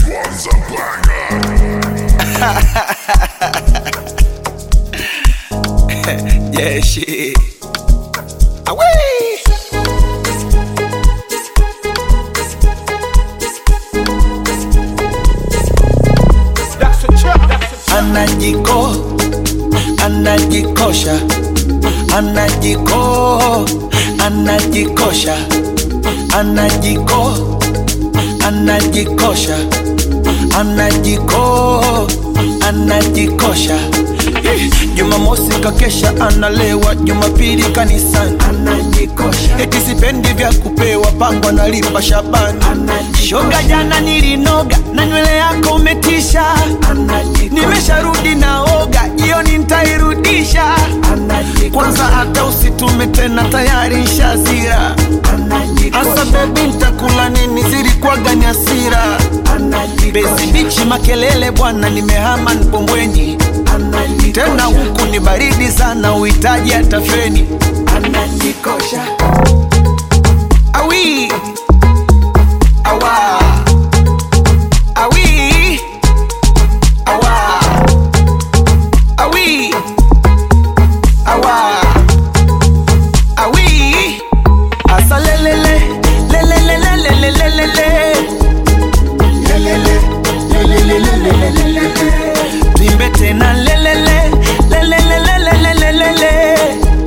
one's a banger. Yeah, shit. Away. Anajiko, anajikosha, anajiko, anajikosha, anajiko, anajikosha, anajiko, anajikosha. Eh, Jumamosi kakesha analewa, Jumapili kanisani anajikosha. Eti sipendi vya kupewa, pango analipa Shabani shoga. Jana nilinoga na nywele yako umetisha, nimesharudi naoga, jioni nitairudisha. Kwanza hata usitume tena, tayari nshazira. Asa bebi, ntakula nini? Zilikuwaga ni hasira. Bezi bichi makelele bwana, nimehama Mpombweni tena huku ni baridi sana, uhitaji hata feni. Anajikosha awi awa awi awa awi awa awi asa lelele lelele lelele lelele lelele lelele lelele tuimbe tena lelele lelele lelele lelele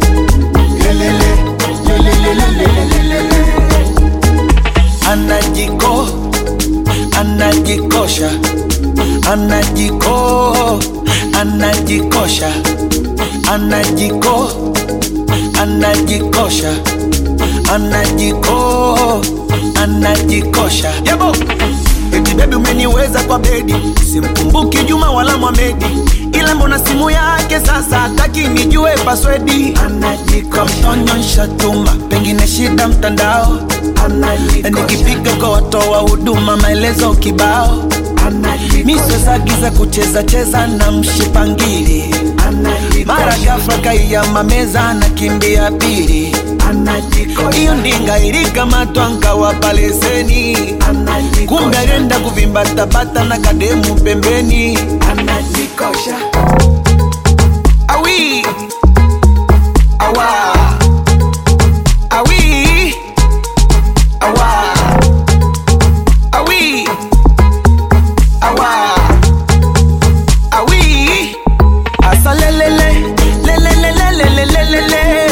anajiko anajikosha anajiko anajikosha anajiko anajikosha anajiko anajikosha yabo eti bebi umeniweza kwa bedi simkumbuki juma wala mwamedi ila mbona simu yake sasa hataki nijue paswedi anajikosha tuma pengine shida mtandao nikipiga kwa watoa huduma maelezo kibao misozagiza kucheza cheza na mshipangili mara ghafla kaiyama meza na kimbia pili hiyo ndinga ilikamatwa nkawapa leseni kumbe alienda kuvimbatabata na kademu pembeni anajikosha awi awa awi awa awi awa awi asa lelele lelele lelele lelele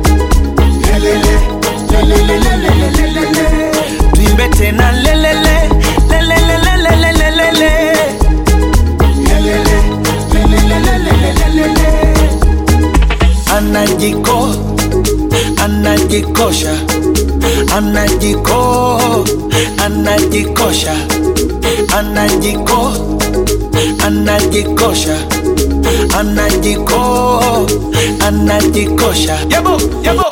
tuimbe tena lelele lelele lelele lelele anajiko anajikosha anajiko anajikosha anajiko anajikosha anajiko anajikosha yabo yabo